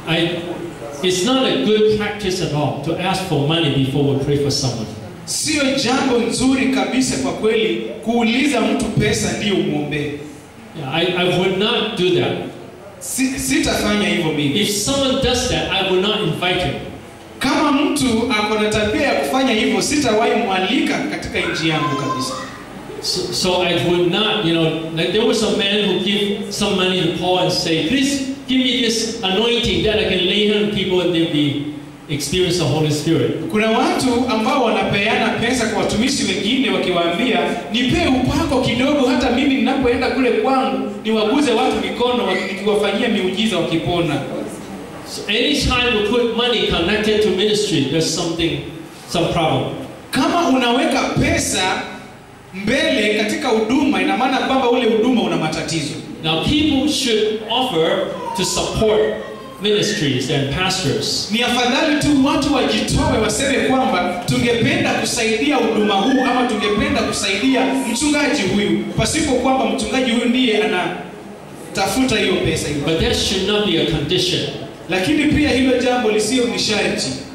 I, it's not a good practice at all to ask for money before we pray for someone. Sio jambo nzuri kabisa kwa kweli kuuliza mtu pesa ndiyo umwombee. Yeah, I, I would not do that. Si, sitafanya hivyo mimi. If someone does that, I will not invite him. Kama mtu ako na tabia ya kufanya hivyo, sitawahi mwalika katika nchi yangu kabisa. So, so I would not, you know, like there was a man who gave some money to Paul and say, please give me this anointing that I can lay hands on people and they'll be experience the Holy Spirit. Kuna watu ambao wanapeana pesa kwa watumishi wengine wakiwaambia, nipee upako kidogo, hata mimi ninapoenda kule kwangu niwaguze watu mikono, waki- nikiwafanyia miujiza wakipona. So anytime we put money connected to ministry, there's something, some problem. Kama unaweka pesa mbele katika huduma, ina maana kwamba ule huduma una matatizo. Now people should offer to support ministries and pastors. Ni afadhali tu watu wajitoe, waseme kwamba tungependa kusaidia huduma huu ama tungependa kusaidia mchungaji huyu, pasipo kwamba mchungaji huyu ndiye anatafuta hiyo pesa hiyo. But that should not be a condition. Lakini pia hilo jambo lisio ni sharti.